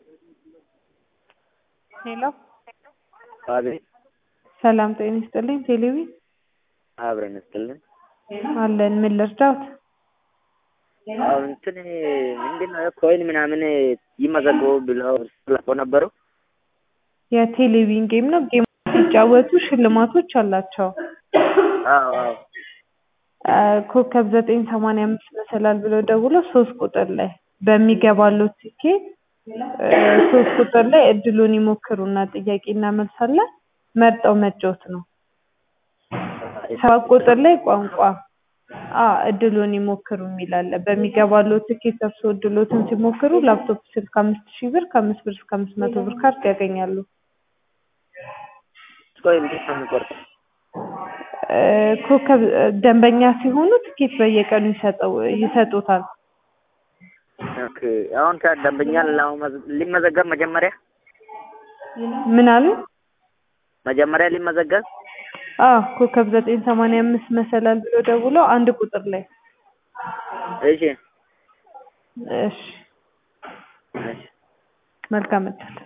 ሄሎ አቤት ሰላም ጤና ይስጥልኝ ቴሌቪ አብረን ይስጥልን። አለን ምን ልርዳዎት? አሁን እንትን ምንድን ነው ኮይን ምናምን ይመዘግቡ ብለው ለቆ ነበሩ። የቴሌቪዥን ጌም ነው። ጌም ሲጫወቱ ሽልማቶች አላቸው። አዎ አዎ አ፣ ኮከብ ዘጠኝ ሰማንያ አምስት መሰላል ብለው ደውሎ ሶስት ቁጥር ላይ በሚገባሉት ትኬት እ፣ ሶስት ቁጥር ላይ እድሉን ይሞክሩና ጥያቄና መልስ አለ መርጠው መጫወት ነው። ሰባት ቁጥር ላይ ቋንቋ አ እድሉን ይሞክሩ የሚል አለ። በሚገባሉት ትኬት እርስዎ እድሎትን ሲሞክሩ ላፕቶፕ ስልክ አምስት ሺህ ብር ከአምስት ብር እስከ አምስት መቶ ብር ካርድ ያገኛሉ። ቆይ እንዴት ነው የሚቆርጠው? እ፣ ኮከብ እ፣ ደንበኛ ሲሆኑ ትኬት በየቀኑ ይሰጠው ይሰጡታል። ኦኬ አሁን ከደንበኛ ለመመዝ- ሊመዘገብ መጀመሪያ ምን አሉ? መጀመሪያ ሊመዘገብ አዎ ኮከብ ዘጠኝ ሰማንያ አምስት መሰላል ብሎ ደውለው አንድ ቁጥር ላይ እሺ እሺ እሺ መልካም እድል